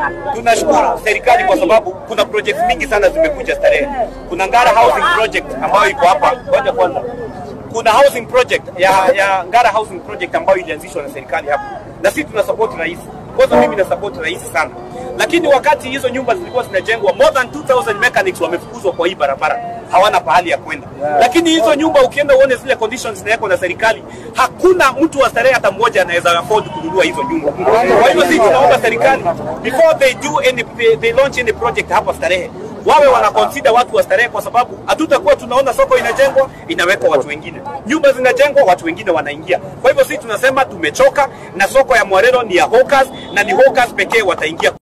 tunashukuru serikali kwa sababu kuna projects mingi sana zimekuja Starehe. Kuna Ngara Housing Project ambayo iko hapa. Ngoja kwanza, kuna housing project ya, ya Ngara Housing Project ambayo ilianzishwa na serikali hapa, na sisi tuna support rais. Kwanza mimi na support rais sana, lakini wakati hizo nyumba zilikuwa zinajengwa, more than 2000 mechanics wamefukuzwa kwa hii barabara, hawana pahali ya kwenda. Lakini hizo nyumba ukienda uone zile conditions zinawekwa na serikali, hakuna mtu wa Starehe hata mmoja anaweza afford kununua hizo nyumba. Kwa hivyo sisi tunaomba serikali before they do any they launch any project hapa Starehe wawe wana consider watu wa Starehe, kwa sababu hatutakuwa tunaona soko inajengwa inawekwa watu wengine, nyumba zinajengwa watu wengine wanaingia. Kwa hivyo sisi tunasema tumechoka na soko ya Mwarero ni ya hawkers, na ni hawkers pekee wataingia